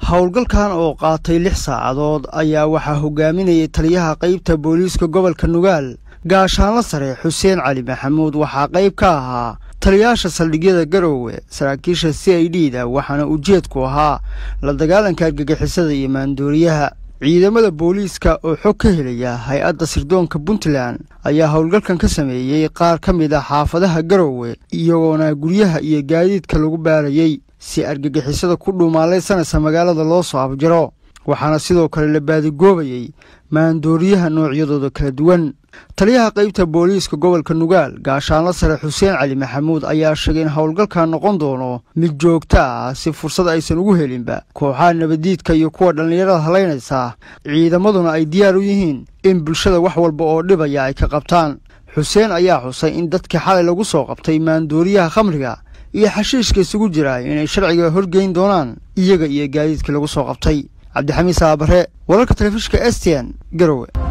howlgalkan oo qaatay lix saacadood ayaa waxaa hogaaminayay taliyaha qaybta booliiska gobolka nugaal gaashaanla sare xuseen cali maxamuud waxaa qayb ka ahaa taliyaasha saldhigyada garoowe saraakiisha c i d da waxaana ujeedku ahaa la dagaalanka argagixisada iyo maandooriyaha ciidamada booliiska oo xog ka helaya hay-adda sirdoonka puntland ayaa howlgalkan ka sameeyey qaar ka mid a xaafadaha garoowe iyagoona guryaha iyo gaadiidka lagu baarayey si argagixisada ku dhuumaalaysanaysa magaalada loo soo abjaro waxaana sidoo kale la baadigoobayey maandooriyaha noocyadooda kala duwan taliyaha qaybta booliiska gobolka nugaal gaashaanla sare xuseen cali maxamuud ayaa sheegay in howlgalkan noqon doono mid joogto ah si fursad aysan ugu helinba kooxaha nabaddiidka iyo kuwa dhallinyarada halaynaysa ciidamaduna ay diyaar u yihiin in bulshada wax walba oo dhibaya ay ka qabtaan xuseen ayaa xusay in dadkii xalay lagu soo qabtay maandooriyaha khamriga iyo xashiishka isugu jira inay sharciga horgeyn doonaan iyaga iyo gaadiidkii lagu soo qabtay cabdixamiid saabare wararka telefishinka stn garowe